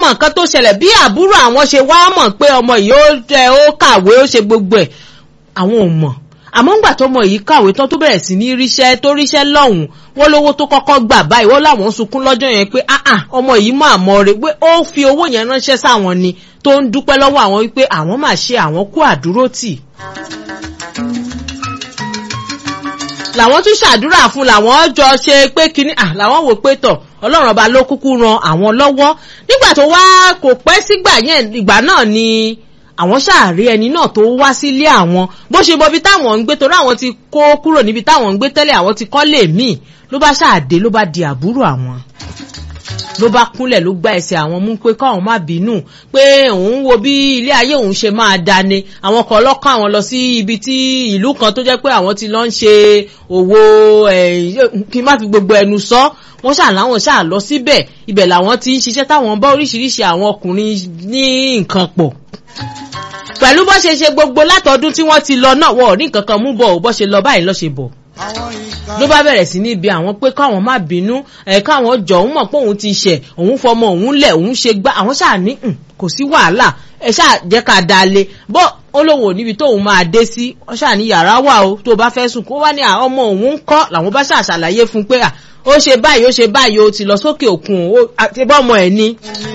nǹkan tó ṣẹlẹ̀ bí àbúrò àwọn ṣe wá mọ̀ pé ọmọ yìí ó jẹ́ ó kàwé ó ṣe gbogbo ẹ̀ àwọn ò mọ̀ àmọ́ ńgbà tọmọ yìí kàwé tán tó bẹ̀rẹ̀ sí ní ríṣẹ́ tó ríṣẹ́ lọ́hùn wọ́n lówó tó kọ́kọ́ gbà báyìí wọ́n láwọn sunkún lọ́jọ́ yẹn pé ah ah ọmọ yìí máa mọ̀ rẹ̀ pé ó fi owó yẹn ránṣẹ́ sáwọn ni tó ń dúpẹ́ lọ́wọ́ àwọn wípé àwọn máa ṣe àwọn kú àdúrótì. làwọn tún ṣàdúrà fún làwọn jọ ṣe pé kínní à làwọn wò pé tọ̀ ọlọ́run ọba ló kúkú ran àwọn lọ́wọ́ nígbà tó wá kò pẹ́ sígbà yẹn ìgbà náà ni àwọn ṣàárẹ̀ ẹni náà tó wá sílé àwọn bó ṣe mọbi táwọn ń gbé torí àwọn ti kó kúrò níbi táwọn ń gbé tẹ́lẹ̀ àwọn ti kọ́lé míì ló bá ṣàdé ló bá di àbúrò àwọn ló bá kúnlẹ̀ ló gbá ẹsẹ̀ àwọn mú pé káwọn má bínú pé òun wo bí ilé ayé òun ṣe máa dání àwọn kan lọ́kàn àwọn lọ sí ibi tí ìlú kan tó jẹ́ pé àwọn ti lọ ń ṣe òwò kí n má fi gbogbo ẹnu sọ wọ́n ṣà láwọn ṣà lọ síbẹ̀ ibẹ̀ làwọn ti ń ṣiṣẹ́ táwọn bá oríṣiríṣi àwọn ọkùnrin ní nǹkan pọ̀ pẹ̀lú bó ṣe ṣe gbogbo látọdún tí wọ́n ti lọ náà wọ́n ò ní nǹkan kan mú bọ̀ ò bó ṣe lọ báyìí lọ́ ṣe bọ̀ ló bá bẹ̀rẹ̀ sí ní ibi àwọn pé káwọn má bínú ẹ̀ káwọn jọ òun mọ̀ pé òun ti ṣẹ̀ òun fọmọ òun lẹ̀ òun ṣe gbá àwọn ṣáà ní kò sí wàhálà ẹ ṣáà jẹ́ ká da le bọ́ ó lóun ò níbi tóun máa dé sí ọ ṣáà ní yàrá wà o tó bá fẹ́ sùn kó wá ní ọmọ òun ń kọ́ làwọn bá ṣáà ṣàlàyé fún pé ó ṣe báyìí ó ṣe báyìí ó ti lọ sókè òkun àti bọ́mọ ẹ̀ ní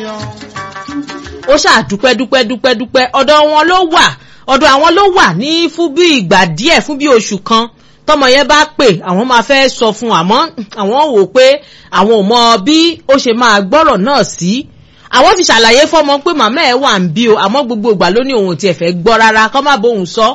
ó ṣáà dúpẹ́ dúpẹ́ dúpẹ́ dúpẹ́ ọ̀dọ̀ wọn ló wà ọ̀dọ̀ àwọn ló wà ní fún bí ìgbà díẹ̀ fún bí oṣù kan tọmọ yẹn bá pè àwọn máa fẹ́ sọ fún àmọ́ àwọn wò pé àwọn ò mọ bí ó ṣe máa gbọ́rọ̀ náà sí àwọn ti ṣàlàyé fọmọ pé màmá ẹ wà ń bí o àmọ́ gbogbo ìgbà ló ní òun tiẹ̀ fẹ́ gbọ́ rárá kọ́ má bóun sọ.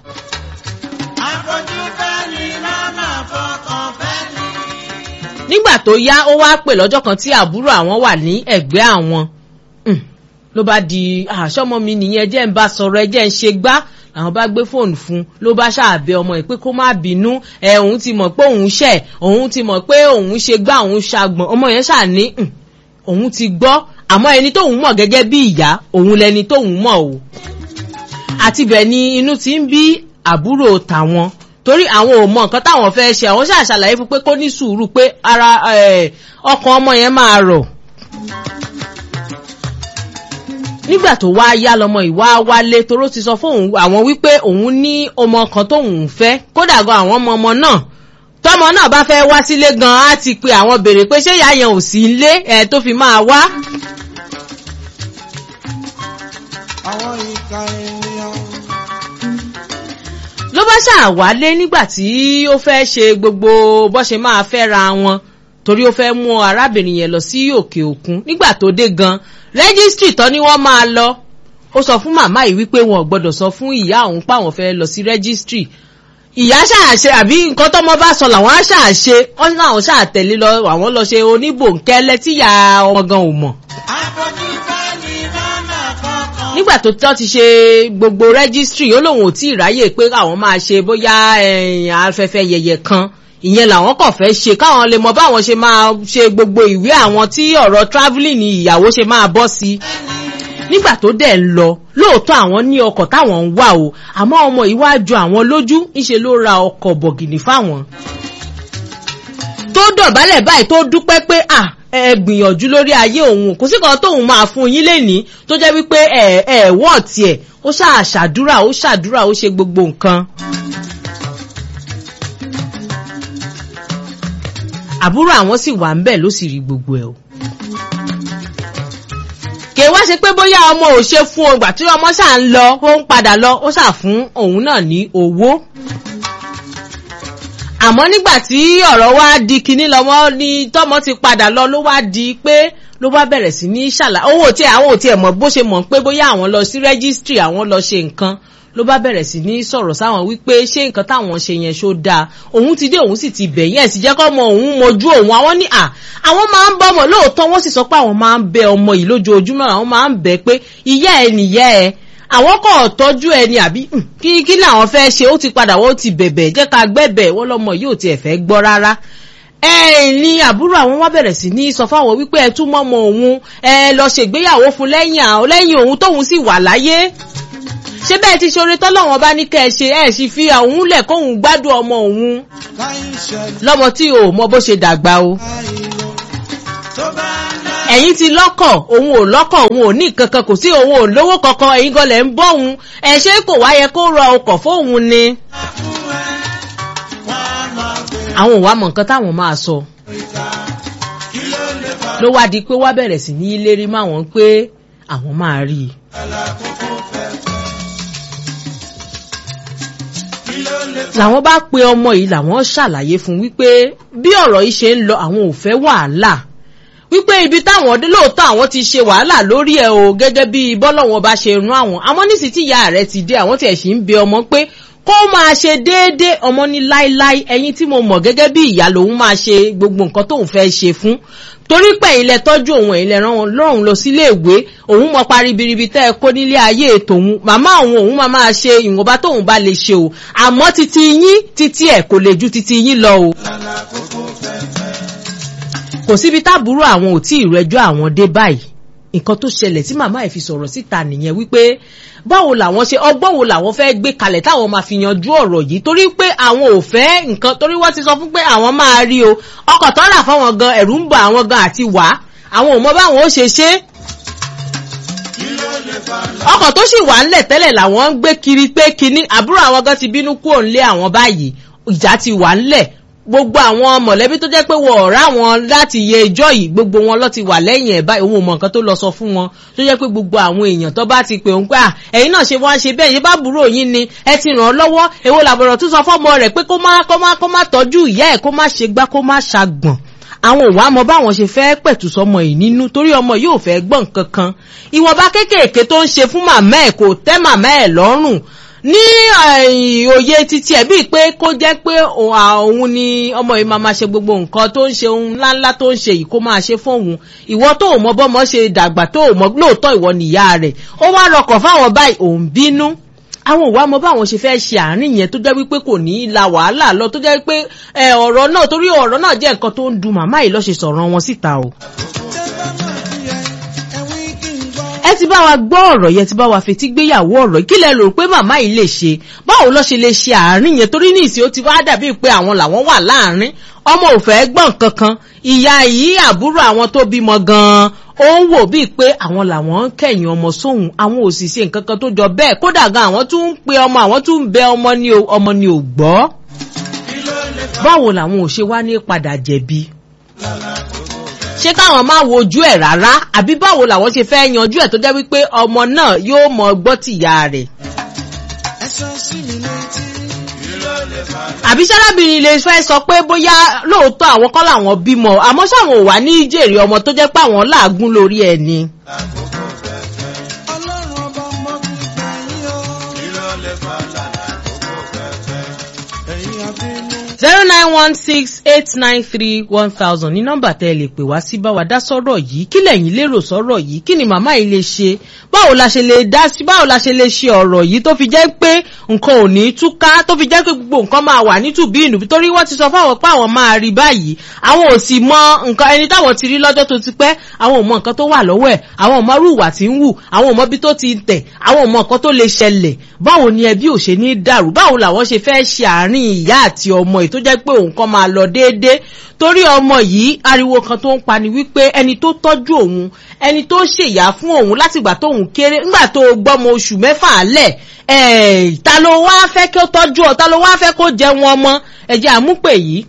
nígbà tó yá ó wá pè lọ́jọ́ kan tí àbúrò àwọn wà ní ẹ̀gbẹ́ àwọn ló bá di àṣọmọ mi nìyẹn jẹ́ ń bá sọ̀rọ̀ ẹ jẹ́ ń ṣe gbá àwọn bá gbé fóònù fún ló bá ṣàbẹ ọmọ ẹ pé kó má bínú ẹ òun ti mọ̀ pé òun ṣẹ̀ òun ti mọ̀ pé òun ṣe gbá òun ṣàgbọ̀n ọmọ yẹn ṣàní òun ti gbọ́ àmọ́ ẹni tóun mọ̀ gẹ́gẹ́ bí ìyá òun lẹni tóun mọ̀ o àti bẹ́ẹ̀ ni inú ti ń bí àbúrò tàwọn torí àwọn ò mọ nǹkan táwọn fẹ́ ṣe àwọn ṣàṣàlàyé fún pé kó ní sùúrù pé ara ọkàn ọmọ yẹn máa rọ̀ nígbà tó wá yá lọmọ ìwá wálé toró ti sọ fóun àwọn wípé òun ní ọmọ kan tóun fẹ́ kódà gan àwọn ọmọ ọmọ náà tọmọ náà bá fẹ́ wá sílé gan á ti pe àwọn béèrè pé ṣé ìyá yẹn ò sí ilé ẹ tó fi máa wá. àwọn ìka ènìyàn. ló bá ṣàwálé nígbà tí ó fẹ́ ṣe gbogbo bó ṣe máa fẹ́ ra wọn torí ó fẹ́ mú arábìnrin yẹn lọ sí òkè òkun nígbà tó dé gan rẹ́gísítì tán ni wọ́n máa lọ ó sọ fún màmá yìí wípé wọn ò gbọ́dọ̀ sọ fún ìyá òun páwọn fẹ́ lọ sí rẹ́gísítì ìyá ṣàṣe àbí nǹkan tọ́mọ bá sọ làwọn á ṣàṣe wọ́n náà ṣàtẹ̀lé lọ àwọn lọ ṣe oníbòǹkẹ́lẹ́ tíyà ọmọ gan ò mọ̀ nígbà tó tọ́ ti ṣe gbogbo rẹ́gísítì ó lóun ò tí ì ráyè pé àwọn máa ṣe bóyá afẹ́fẹ́ yẹyẹ kan ìyẹn làwọn kàn fẹ́ ṣe káwọn lè mọ báwọn ṣe máa ṣe gbogbo ìwé àwọn tí ọ̀rọ̀ travelling ni ìyàwó ṣe máa bọ́ sí nígbà tó dẹ̀ ń lọ lóòótọ́ àwọn ní ọkọ̀ táwọn ń wà o àmọ́ ọmọ ìwájú àwọn lójú ńṣe ló ra ọkọ̀ bọ̀gìnì fáwọn tó dọ̀bálẹ̀ báyìí tó dúpẹ́ pé à ẹ gbìyànjú lórí ayé òun kò sí kan tóun máa fún yín lénìí tó jẹ́ wípé ẹ ẹ wọ́n tiẹ̀ ó ṣáà ṣàdúrà ó ṣàdúrà ó ṣe gbogbo nǹkan. àbúrò àwọn sì wà ń bẹ̀ ló sì rí gbogbo ẹ̀ o. kè wá ṣe pé bóyá ọmọ ò ṣe fún ọgbà tí ọmọ ṣáà ń lọ ó ń padà lọ ó ṣáà fún òun náà ní owó. àmọ́ nígbà tí ọ̀rọ̀ wá di kinní lọ́mọ ní tọ́mọ ti padà lọ ló wá di pé ló bá bẹ̀rẹ̀ sí ní ṣàlàyé owó tí àwọn ò tiẹ̀ mọ̀ bó ṣe mọ̀ pé bóyá àwọn lọ sí rẹ́gísítírì àwọn lọ ṣe nǹkan ló bá bẹ̀rẹ̀ sí ní sọ̀rọ̀ sáwọn wípé ṣé nǹkan táwọn ṣe yẹn ṣó dáa òun ti dé òun sì ti bẹ̀ yẹn sì jẹ́ kọ́ ọmọ òun mojú òun àwọn ní à àwọn máa ń bọ́ ọmọ lóòótọ́ wọ́n sì sọ pé àwọn máa ń bẹ ọmọ yìí lójoojúmọ́ àwọn máa ń bẹ pé ìyá ẹ nìyá ẹ àwọn kò tọ́jú ẹ ni àbí kí kí làwọn fẹ́ ṣe ó ti padà wọ́n ti bẹ̀bẹ̀ jẹ́ ká gbẹ̀bẹ̀ wọ́n lọ́mọ yìí ò tiẹ̀ fẹ́ gbọ́ rárá ẹ ní àbúrò àwọn wá bẹ̀rẹ̀ sí ní sọ fáwọn wípé ẹ tún mọ́mọ òun ẹ lọ ṣègbéyàwó fún lẹ́yìn àwọn lẹ́yìn òun tóun sì wà láyé ṣé bẹ́ẹ̀ ti ṣoore tọ́lọ́wọ́n bá ní kẹ́ ẹ ṣe ẹ̀ sì fi òun lẹ̀ kóun gbádùn ọmọ òun lọ́mọ tí o mọ bó ṣe dàgbà o. ẹ̀yin ti lọ́kọ̀ òun ò lọ́kọ̀ òun ò ní kankan kò sí òun ò lówó kankan ẹ̀yin gan lẹ̀ ń bọ́ òun ẹ̀ ṣé kò wá yẹ kó ra ọkọ̀ fóun ni. àwọn ò wá mọ nǹkan táwọn máa sọ ló wá di pé wá bẹ̀rẹ̀ sí ní lérí máwọn pé àwọn máa rí i. làwọn bá pe ọmọ yìí làwọn ṣàlàyé fún wípé bí ọ̀rọ̀ yìí ṣe ń lọ àwọn ò fẹ́ wàhálà wípé ibi táwọn dé lóòótọ́ àwọn ti ṣe wàhálà lórí ẹ̀ o gẹ́gẹ́ bí bọ́lọ́wọ́n bá ṣe rán àwọn àmọ́ nísìsiyìí tí ìyá rẹ̀ ti dé àwọn tiẹ̀ sì ń bẹ ọmọ pé kó máa ṣe déédéé ọmọ ní láíláí ẹyin tí mo mọ̀ gẹ́gẹ́ bí ìyá lòun máa ṣe gbogbo nǹkan tóun fẹ́ ṣe fún torí pé ilẹ̀ tọ́jú òun ẹ̀yin lẹ̀ rán wọn lọ́rùn lọ sílé ìwé òun mọ paribiribi tẹ́ ẹ kó nílé ayé tòun màmá òun òun máa máa ṣe ìwọ̀nba tóun bá lè ṣe o àmọ́ titi yín titi ẹ̀ kò lè ju titi yín lọ o. kò síbi táàbúrò àwọn ò tí ì rẹjọ́ àwọn dé báyìí nǹkan tó ṣẹlẹ̀ tí màmá ẹ̀ fi sọ̀rọ̀ síta nìyẹn wípé báwo làwọn ṣe ọgbọ́n wo làwọn fẹ́ gbé kalẹ̀ táwọn máa fi yanjú ọ̀rọ̀ yìí torí pé àwọn ò fẹ́ nǹkan torí wọ́n ti sọ fún pé àwọn máa rí o ọkọ̀ tó rà fáwọn gan ẹ̀rù ń bọ̀ àwọn gan àti wá àwọn ò mọ báwọn ó ṣe ṣe ọkọ̀ tó sì wà ńlẹ̀ tẹ́lẹ̀ làwọn ń gbé kiri pé kinní àbúrò àwọn gan ti bínú kúrò ńlé àwọn báyìí ìjà ti wà ńlẹ̀ gbogbo àwọn mọ̀lẹ́bí tó jẹ́ pé wọ́n ọ̀rá wọn láti yẹ ẹjọ́ yìí gbogbo wọn lọ ti wà lẹ́yìn ẹ̀ báyìí òun ò mọ̀ nǹkan tó lọ sọ fún wọn tó jẹ́ pé gbogbo àwọn èèyàn tó bá ti pè ń pé à ẹ̀yin náà ṣe wọ́n ṣe bẹ́ẹ̀ yín bá burú yín ni ẹ ti ràn án lọ́wọ́ èwo làbọ̀rọ̀ tó sọ fọ́mọ rẹ̀ pé kó má kó má kó má tọ́jú ìyá ẹ̀ kó má ṣe gbá kó má ṣàgbọ̀n àwọn òwò àmọ́ báwọn ṣe fẹ́ pẹ̀tù sọmọ yìí nínú torí ọmọ yóò fẹ́ gbọ́n kankan ìwọ̀nba kéékèèké tó ń ṣe fún màmá ẹ̀ kò tẹ́ màmá ẹ̀ lọ́rùn ní òye títí ẹ̀ bíi pé kó jẹ́ pé òun ni ọmọ yìí máa ma ṣe gbogbo nǹkan tó ń ṣe ohun ńláńlá tó ń ṣe yìí kó máa ṣe fóun ìwọ tó mọ bọ́mọ ṣe dàgbà tó mọ lóòótọ́ ìwọ nìyá rẹ̀ ó wá rọkọ̀ fáwọn báyìí òun bínú àwọn òwò àmọ́ báwọn ṣe fẹ́ ṣe àárín yẹn tó jẹ́ wípé kò ní í la wàhálà lọ tó jẹ́ pé ọ̀rọ̀ náà torí ọ̀rọ̀ náà jẹ́ nǹkan tó ń dun màmá yìí lọ́ ṣe sọ̀rọ̀ wọn síta o ẹ ti bá wa gbọ́ ọ̀rọ̀ yẹn ti bá wa fetí gbéyàwó ọ̀rọ̀ kí lẹ rò pé màmá yìí lè ṣe báwo ló ṣe lè ṣe àárín yẹn torí ní ìsìn ó ti wá dàbí pé àwọn làwọn wà láàárín ọmọ ò fẹ́ gbọ́n kankan ìyá yìí àbúrò àwọn tó bímọ gan-an ó ń wò bíi pé àwọn làwọn ń kẹ̀yìn ọmọ sóhun àwọn ò sì ṣe nǹkan kan tó jọ bẹ́ẹ̀ kódà gan àwọn tún ń pe ọmọ àwọn tún ń bẹ ọmọ ní ọmọ ní ò gbọ́ báwo làwọn ò ṣe wá ní padà jẹ̀bi ṣé káwọn máa wojú ẹ̀ rárá àbí báwo làwọn ṣe fẹ́ yanjú ẹ̀ tó jẹ́ wípé ọmọ náà yóò mọ gbọ́ tìyá rẹ̀. àbí sárábìnrin lè fẹ́ sọ pé bóyá lóòótọ́ àwọn kọ́ làwọn bímọ àmọ́ sáwọn ò wá ní jèrè ọmọ tó jẹ́ pé àwọn làágùn lórí ẹ̀ ni. zero nine one six eight nine three one thousand ní nọ́mbà tẹ́ ẹ lè pè wá sí bá wa dá sọ́rọ̀ yìí kí lẹ́yìn lérò sọ́rọ̀ yìí kí ni màmá yìí lè ṣe báwo la ṣe lè dá sí báwo la ṣe lè ṣe ọ̀rọ̀ yìí tó fi jẹ́ pé nǹkan ò ní túká tó fi jẹ́ pé gbogbo nǹkan máa wà nítùbí ìnù torí wọ́n ti sọ fáwọn pé àwọn máa rí báyìí àwọn ò sì mọ nǹkan ẹni táwọn ti rí lọ́jọ́ tó ti pẹ́ àwọn ò mọ nǹkan tó wà lọ́wọ́ ẹ̀ àwọn ò mọ irú ìwà tí ń wù àwọn ò mọ bí tó ti tẹ̀ àwọn ò mọ nǹkan tó lè ṣẹlẹ̀ báwo ni ẹbí ò ṣe ní dàrú báwo làwọn ṣe fẹ́ ṣe àárín ìyá àti ọmọ yìí tó jẹ́ pé òun kan máa lọ déédéé torí ọmọ yìí ariwo kan tó ń pani wípé ẹni tó tọ́jú òun ẹni tó ṣèyá fún òun látìgbà tóun kéré ńgbà tó gbọ́mọ oṣù mẹ́fà lẹ̀ ta ló wá fẹ́ kó tọ́jú ọ ta ló wá fẹ́ kó jẹun ọmọ ẹ̀jẹ̀ àmúpè yìí.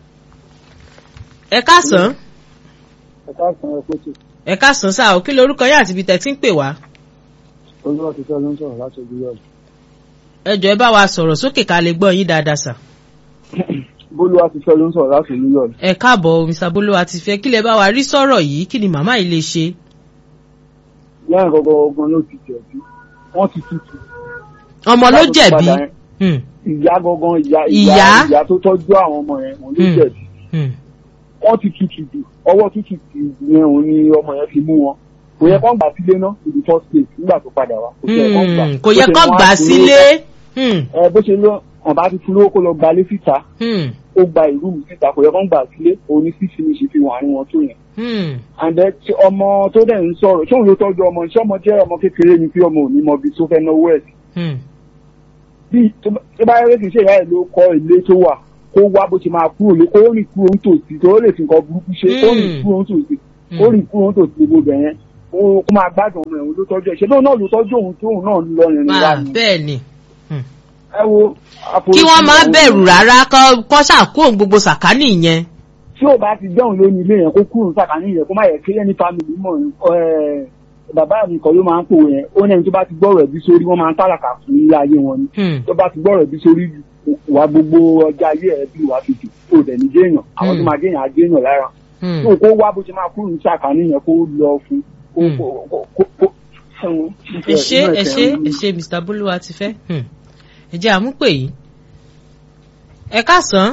ẹ káàsán. ẹ káàsán ẹ kó tù. ẹ káàsán sáà kí lorúkọ yín àti ibi tẹ̀ tí ń pè wá. olúwa ti fẹ́ ló ń sọ̀rọ̀ láti ojú yọ̀ọ̀dù. ẹ jọ ẹ bá wa sọ̀rọ̀ sókè ká lè gbọ́ yín dáadáa sà bólúwa ti fẹ́ ló ń sọ̀rọ̀ láti new york. ẹ káàbọ̀ mr bolúwa ti fẹ́ kí lè bá wa rí sọ̀rọ̀ yìí kí ni màmá yìí lè ṣe. lẹ́yìn kọ́kọ́ ogun ló ti jẹ̀bi wọ́n ti tutù. ọmọ ló jẹ̀bi. ìyá gangan ìyá ìyá ìyá tó tọ́jú àwọn ọmọ yẹn òun ló jẹ̀bi. wọ́n ti tutù jù ọwọ́ tutù yẹn òun ni ọmọ yẹn fi mú wọn kò yẹ kán gbà sílé náà in the first place nígbà tó padà wá. kò yẹ kán gbà sílé. ẹ bó ṣe lọ ọba ti fún lówó kó lọ gbalé síta ó gba ìlú mi síta kò yẹ kó ń gbà sílé òní sí finish fi wà ní wọn tó yẹn. and then ọmọ tó dẹ̀ ń sọ̀rọ̀ ṣé òun ló tọ́jú ọmọ ṣé ọmọ jẹ́ ọmọ kékeré ni pé ọmọ ò ní mọ ibi tó fẹ́ náwó ẹ̀ sí. bí tó bá yẹ kí n ṣe ìyá ẹ̀ ló kọ́ ilé tó wà kó wá bó ṣe máa kúrò lé kó rìn kúrò ń tòsí tó lè fi nǹkan burúkú ṣe kó rìn kúrò ń tòsí ó rí kúrò tó ti gbogbo bẹ̀ yẹn kó máa gbádùn ọmọ ẹ̀hún ló tọ́jú ẹ̀ ṣe lóun náà ló tọ́jú òun tí òun náà lọ rìn rìn wá ni. bẹ́ẹ̀ ni. ẹ wo. kí wọ́n má bẹ̀rù rárá kọ́ ṣàkóhùn gbogbo sàkání yẹn. tí ò bá ti dẹ́hùn lónìí ilé yẹn kó kúrò sàkání yẹn kó má yẹ kí ẹni fámìlì mọ̀ bàbá mi kan ló máa ń pò yẹn ó ní ẹni tó bá ti gbọ́rọ̀ ẹbí sórí wọ́n máa ń tàlàkà fún ilé ayé wọn ni tó bá ti gbọ́rọ̀ ẹbí sórí wà gbogbo ọjà ayé ẹ bí wàá fi jù kó dẹ̀ ní jéèyàn àwọn tó máa jéèyàn á jéèyàn lára tó kó wá bó ṣe máa kúrò ní sàkání yẹn kó lọ fún kó ẹ ṣe ẹ ṣe ẹ ṣe mr bolúwa ti fẹ́ ẹ jẹ́ àmúpè yìí ẹ káàsán.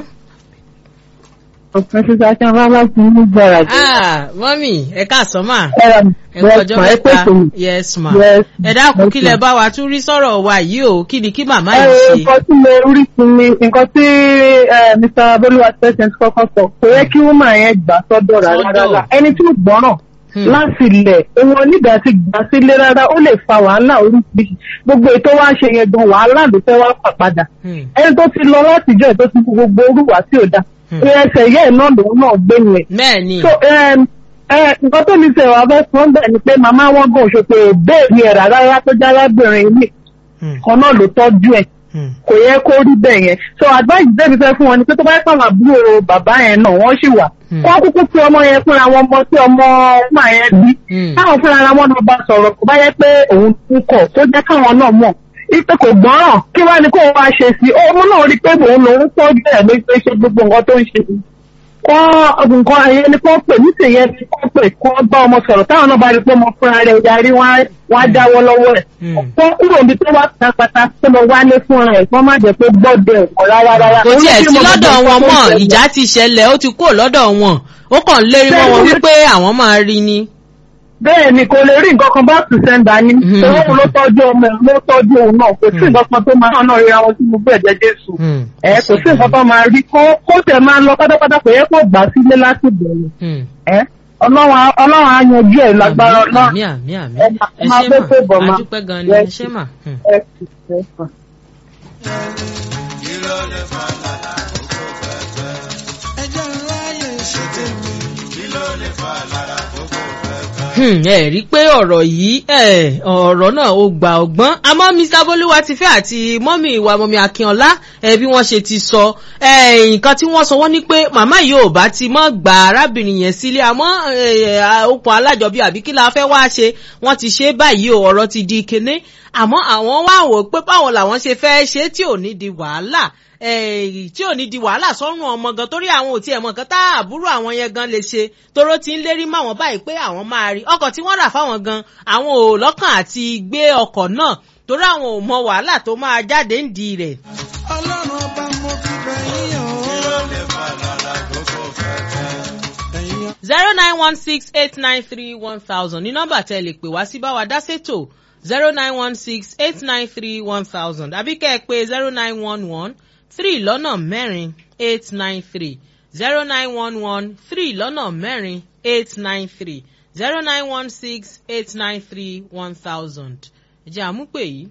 ọ̀pẹ sísá kí wọ́n bá bá ti ní gbára jù. mọ́mì ẹ káàsán mà ẹ ẹ kọjọ́ mẹ́ta yes ma ẹ dákun kí lẹ bá wa tún rí sọ̀rọ̀ wa yìí o kí ni kí màmá yìí ṣe. nǹkan tí mo rí sí ni nǹkan tí mr bolúwa president kọ́kọ́ sọ kò yẹ kí wọ́n máa yẹn gbà sọ́dọ̀ rárá rárá ẹni tí ó gbọ́ràn láti ilẹ̀ òun onídàá ti gbà sílé rárá ó lè fa wàhálà oríṣiríṣi gbogbo ètò wa ṣe yẹn gan wàhálà ló fẹ́ wá fà padà ẹni tó ti lọ látijọ́ ẹ̀ tó ti fi gbogbo orúwà tí ò dáa ẹsẹ̀ yẹ́ náà lòun náà gbé yẹn. bẹ́ẹ̀ni. so nǹkan tó ní sẹ̀ wá fẹ́ sọ bẹ́ẹ̀ ni pé màmá wọn gan ṣòpè béèrè ẹ̀ rárá tó já lábìrin ilé kan náà ló tọ́jú ẹ̀ kò yẹ kó rí bẹ́ẹ̀ yẹn so advice débi fẹ́ fún wọn ni pé tó bá yẹ pàwọn àbúrò bàbá yẹn náà wọ́n sì wà wọ́n kúkú pé ọmọ yẹn fúnra wọn mọ tí ọmọ ọmọ yẹn bí káwọn fúnra ara wọn náà bá sọ̀rọ̀ kò bá yẹ pé òun ń kọ̀ tó jẹ́ káwọn náà mọ̀ ipe kò gbọ́ràn kí wá ní kó wá ṣe sí i ọmọ náà rí pé òun lòun tọ́jú ẹ̀ ló ṣe ṣe gbogbo nǹkan tó ń ṣe kọ́ nǹkan ayé ni kò pè níṣẹ́ yẹn ni kò pè kó bá ọmọ sọ̀rọ̀ táwọn náà bá rí pé ọmọ fúnra rẹ̀ yarí wọ́n á dáwọ́ lọ́wọ́ ẹ̀ kó kúrò níbi tó wá pátápátá tó lọ wálé fúnra ẹ̀ kó má jẹ́ pé gbọ́dọ̀ ẹ̀kọ́ rárá rárá. kò tiẹ̀ sí lọ́dọ̀ wọn mọ́ ìjà ti ṣẹlẹ̀ ó ti kúrò lọ́dọ̀ wọn ó kàn ń lérí mọ́ wọn wípé àwọn máa rí ni bẹ́ẹ̀ ni kò lè rí nǹkan kan bá tùsẹ̀ǹdà ní òun ló tọ́jú ọmọ ẹ̀ ló tọ́jú òun náà kò sí nǹkan kan tó máa náà ríra wọn sí gbogbo ẹ̀jẹ̀ jésù ẹ kò sí nǹkan kan máa rí kó tẹ̀ máa ń lọ pátápátá kò yẹ kó gbà sílé láti bẹ̀rẹ̀ ẹ ọlọ́run á yanjú ẹ̀ lágbára náà àmì àmì àmì ẹ ẹ máa ṣe gbé pé bọ̀ mà máa àdúpẹ́ gan ni ẹ ṣe mà. ẹ sì ṣe é fà. ẹjọ́ ráyè ṣe tèmi. kí ló lè fà lára kókó fẹ́fẹ́. ẹ rí i pé ọ̀rọ̀ yìí ọ̀rọ̀ náà ó gba ọgbọ́n àmọ́ mr bolúwa ti fẹ́ àti mọ́mì ìwà mọ́mì akínọlá bí wọ́n ṣe ti sọ nǹkan tí wọ́n sọ wọ́n ní pé màmá yìí ò bá ti mọ́ gba arábìnrin yẹn sílé àmọ́ okùn alájọbí àbí kí la fẹ́ wá ṣe wọ́n ti ṣe báyìí o ọ̀rọ̀ ti di kinní àmọ́ àwọn wá wò pé báwọn làwọn ṣe fẹ́ ṣe tí ò ní di wàhálà tí ò ní di wàhálà sọ́run ọmọ gan torí àwọn ò tiẹ̀ mọ̀ nǹkan tá àbúrò àwọn yẹn gan lè ṣe toró ti ń lérí máwọn báyìí pé àwọn máa rí ọkọ̀ tí wọ́n rà fáwọn gan àwọn ò lọ́kàn àti gbé ọkọ̀ náà torí àwọn ò mọ wàhálà tó máa jáde ń di rẹ̀. ọlọ́run ọba mo fi bẹ̀ yín o. kí ló lè fà lára kókó fẹ́fẹ́. ẹ̀yin zero nine one six eight nine three one thousand ní nọ́mbà tẹ́ lè pè wá sí báwa dá sétò zero nine one six eight nine three one thousand àbí kẹ́ ẹ pé zero nine one one three lọ́nà mẹ́rin eight nine three zero nine one one three lọ́nà mẹ́rin eight nine three zero nine one six eight nine three one thousand. ìjà àmúpè yìí.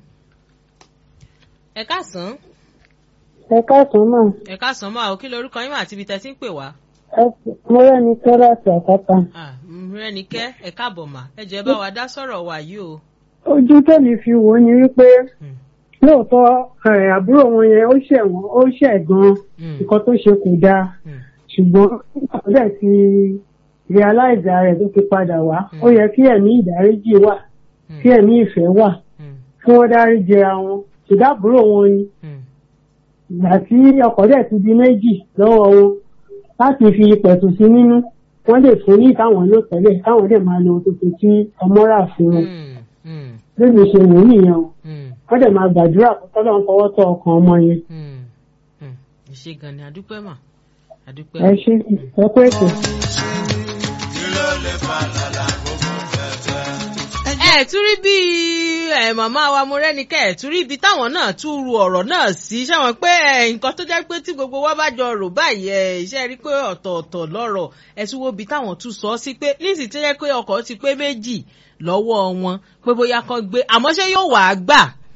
ẹ káàsán. ẹ káàsán mà ẹ káàsán máa ò kí lorúkọ yín mà àti ibi tẹ́ ti ń pè wá. mo rẹ́ni kẹ́ láti àkàtà. Ah, rẹ́nikẹ́ ẹ káàbọ̀ mà ẹ jẹ́ bá wa dá sọ̀rọ̀ wa yìí o. ojú tẹ̀mí fi wò ó ni wípé Hmm. lóòótọ́ ẹ̀, àbúrò wọn yẹn ó ṣẹ̀ wọ́n ó ṣẹ̀ gan-an Hmm. nǹkan tó ṣe kò dáa Hmm. ṣùgbọ́n nígbà ti realize rẹ̀ tó fi padà wá ó yẹ kí ẹ̀mí ìdáríjì wà kí ẹ̀mí ìfẹ́ wà Hmm. kí wọ́n dáríjì ara wọn ṣùdáàbúrò wọn ni Hmm. ìgbà tí ọkọ̀ dẹ̀ ti di méjì lọ́wọ́ wọn láti fi pẹ̀tù sí nínú wọ́n lè fún ní ìtàwọn ló tẹ́lẹ̀ káwọn dẹ̀ máa lo tuntun tí ọmọ rà fún wọn Hmm. Hmm. lóbi ṣe wò ó nìyẹn o Hmm. wọ́n dẹ̀ máa gbàdúrà kó tọ́lọ́ ń fọwọ́ tọ ọkàn ọmọ yẹn Hmm. Hmm. ẹ ṣe gan ni àdúpẹ́ mà àdúpẹ́. ẹ ṣe ẹ pé ètò. kí ló lè fà lára kókó fẹ́fẹ́. ẹ tún rí bí ẹ màmá wa mo rẹ́nikẹ́ ẹ tún rí ibi táwọn náà tún ru ọ̀rọ̀ náà sí ṣáwọn pé ẹ nǹkan tó jẹ́ pé tí gbogbo wa bá jọ rò báyìí ẹ iṣẹ́ rí pé ọ̀tọ̀ọ̀tọ̀ lọ́rọ̀ ẹ tún wo ibi táwọn tún sọ sí pé níìsì tó jẹ́ pé ọkọ̀ ti pé méjì lọ́wọ́ wọn pé bóyá kan gbé àmọ́ ṣé yóò wàá gbà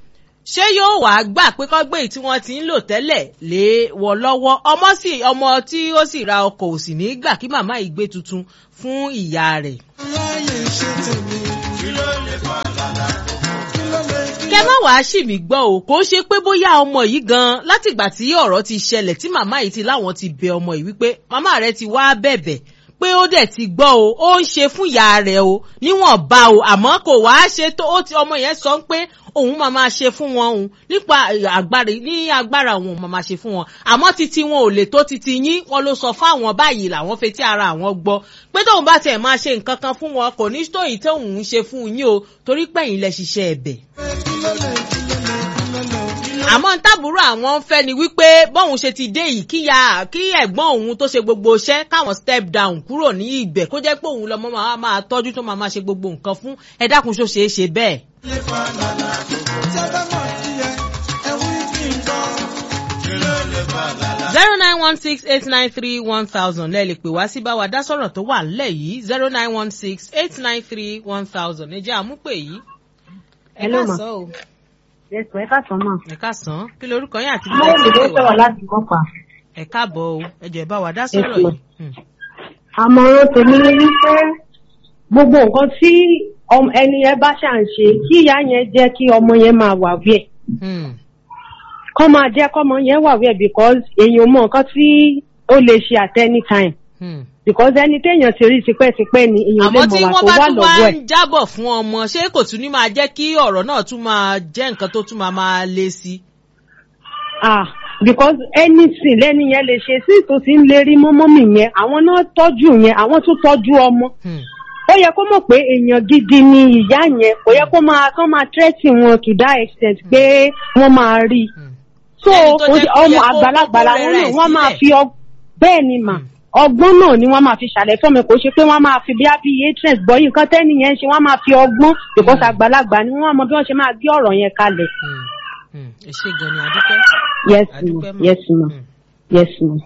ṣé yóò wá gbà pé kọ́gbé tí wọ́n ti ń lò tẹ́lẹ̀ lé wọ lọ́wọ́ ọmọ sì ọmọ tí ó sì ra ọkọ̀ ò sì ní gbà kí màmá yìí gbé tuntun fún ìyá rẹ̀. láyé ṣe tèmi. kí ló lè fa lálá kí ló lè kí kẹ má wàá ṣì mí gbọ́ o kò ṣe pé bóyá ọmọ yìí gan látìgbà tí ọ̀rọ̀ ti ṣẹlẹ̀ tí màmá yìí ti láwọn ti bẹ ọmọ yìí wípé màmá rẹ ti wá bẹ̀bẹ̀ pé ó dẹ̀ ti gbọ́ o ó ń ṣe fún ìyá rẹ̀ o níwọ̀n bá o àmọ́ kò wá ṣe tó ó ti ọmọ yẹn sọ pé òun máa máa ṣe fún wọn òun nípa agbára ní agbára òun máa máa ṣe fún wọn àmọ́ títí wọn ò lè tó títí yín wọn ló sọ fáwọn báyìí làwọn fetí ara àwọn gbọ́ pé tóun bá tiẹ̀ máa ṣe nǹkan kan fún wọn kò ní tóyìn tóun ń ṣe fún yín o torí pẹ̀yìn lẹ ṣiṣẹ́ ẹ̀bẹ̀ kí ló lè kí ló lè kí ló lè kí ló àmọ́ tábùrò àwọn ń fẹ́ ni wípé bọ́hun ṣe ti dé yìí kíya kí ẹ̀gbọ́n òun tó ṣe gbogbo iṣẹ́ káwọn step down kúrò ní ibẹ̀ kó jẹ́ pé òun lọ́mọ máa máa tọ́jú tó máa máa ṣe gbogbo nǹkan fún ẹ dákun ṣó ṣeé ṣe bẹ́ẹ̀. lè fa lálá tí ẹ bá mọ̀ sí ẹ ẹ wí kí n gbọ́. kí ló lè fa lálá. zero nine one six eight nine three one thousand lẹ́ẹ̀ lè pè wá sí báwa dá sọ̀rọ̀ tó wà ńlẹ̀ yìí zero nine one six eight nine three one thousand ẹ jẹ́ àmúpè yìí. ẹ Hello, ma. káàsán o Ẹ̀sùn ẹ̀ka sàn mọ̀. ẹ káàsán kí lorúkọ yín àti Mo lè ló sọ̀rọ̀ láti kọ́pa. ẹ káàbọ̀ o ẹ jẹ́ bá wa dá sọ̀rọ̀ Yes, ma. yìí. Hmm. Àmọ̀ràn tèmi ni wípé gbogbo nǹkan tí ọm- ẹni yẹn bá ṣà ń ṣe kí ìyá yẹn jẹ́ kí ọmọ yẹn máa wà wí ẹ̀. Hmm. Kọ́ máa jẹ́ kọ́mọ yẹn wà wí ẹ̀ because èèyàn mọ nǹkan tí ó lè ṣe at any time. Hmm. Because ẹni téèyàn ti rí tipẹ́tipẹ́ ni èèyàn lè àmọ́ tí mọ̀ wà wọ́n tó bá wà tún lọ́wọ́ wá ẹ̀. ń jábọ̀ fún ọmọ ṣé kò tún ní máa jẹ́ kí ọ̀rọ̀ náà tún máa jẹ́ nǹkan tó tún máa máa le sí i. Ah, because anything lẹ́ni yẹn lè ṣe sí tó ti ń lérí mọ́mọ́mì yẹn àwọn náà tọ́jú yẹn àwọn tún tọ́jú ọmọ. Hmm. ó yẹ kó mọ̀ pé èèyàn gidi ni ìyá yẹn kò yẹ kó máa kán máa tẹ́tì wọn to that extent pé wọ́n máa rí i. Hmm. so Ẹni tó kò jẹ́ sí- kó yẹ ọmọ kó- àgbàlagbà kó làwọn rẹra náà ẹ̀ wọ́n máa sílẹ̀. fi ọg- bẹ́ẹ̀ ni mà Hmm. ọgbọ́n náà ni wọ́n máa fi ṣàlẹ̀ fún mi kò ṣe pé wọ́n máa fi bí abí atres gbọ́yìn nǹkan tẹ́ni yẹn ń ṣe wọ́n máa fi ọgbọ́n because àgbàlagbà ni wọ́n mọ bí wọ́n ṣe máa gbé ọ̀rọ̀ yẹn kalẹ̀. Hmm. Hmm. ẹ ṣe gan ni adúpẹ́. yes adúpẹ́ ma mọ́. yes ma Hmm. yes ma.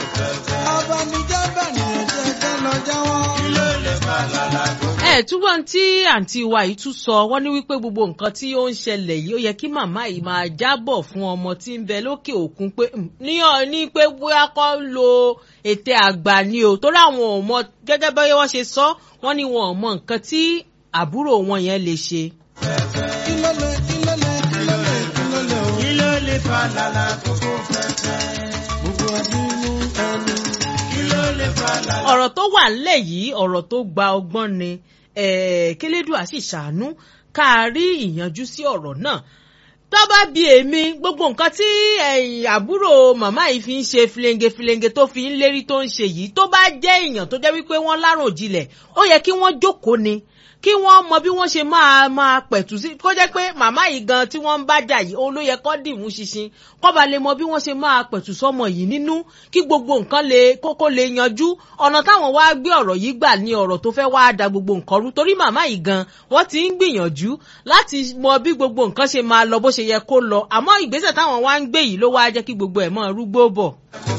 abanijẹ́ bẹ̀rẹ̀ jẹ́ kẹ́ lọ jáwọ́. kí ló lè fa lálá tó. ẹ túbọ̀ tí àǹtí wa yìí tún sọ wọ́n ní wípé gbogbo nǹkan tí ó ń ṣẹlẹ̀ yìí ó yẹ kí màmá yìí máa jábọ̀ fún ọmọ tí ń bẹ lókè òkun pé "Hmm, ní ọ ní pé bóyá kọ́ lo ète àgbà ni o torí àwọn ò mọ gẹ́gẹ́ bí wọ́n ṣe sọ wọ́n ní wọn ò mọ nǹkan tí àbúrò wọn yẹn lè ṣe. kí ló lè kí ló lè kí ló lè kí ló lè o. kí ló lè fa lálá tó kó fẹ́fẹ́. gbogbo abínú ẹni. kí ló lè fa lálá. ọ̀rọ̀ tó wà ńlẹ̀ yìí ọ̀rọ̀ tó gba ọgbọ́n ni eh, kélédùà sì ṣàánú ká a rí ìyanjú sí ọ̀rọ̀ náà tó bá bi èmi gbogbo nǹkan tí ẹ̀yìn àbúrò màmá yìí fi ń ṣe filenge filenge tó fi ń lérí tó ń ṣe yìí tó bá jẹ́ èèyàn tó jẹ́ wípé wọ́n láròjinlẹ̀ ó yẹ kí wọ́n jókòó ni kí wọ́n mọ bí wọ́n ṣe máa máa pẹ̀tù sí kó jẹ́ pé màmá yìí gan tí wọ́n ń bá jà yìí òun ló yẹ kó dìmú ṣinṣin kó ba lè mọ bí wọ́n ṣe máa pẹ̀tù sọ́mọ yìí nínú kí gbogbo nǹkan lè kókó lè yanjú ọ̀nà táwọn wá gbé ọ̀rọ̀ yìí gbà ní ọ̀rọ̀ tó fẹ́ wá da gbogbo nǹkan rú torí màmá yìí gan wọ́n ti ń gbìyànjú láti mọ bí gbogbo nǹkan ṣe máa lọ bó ṣe yẹ kó lọ àmọ́ ìgbésẹ̀ táwọn wá ń gbé yìí ló wá jẹ́ kí gbogbo ẹ̀ mọ́ rúgbó bọ̀. kó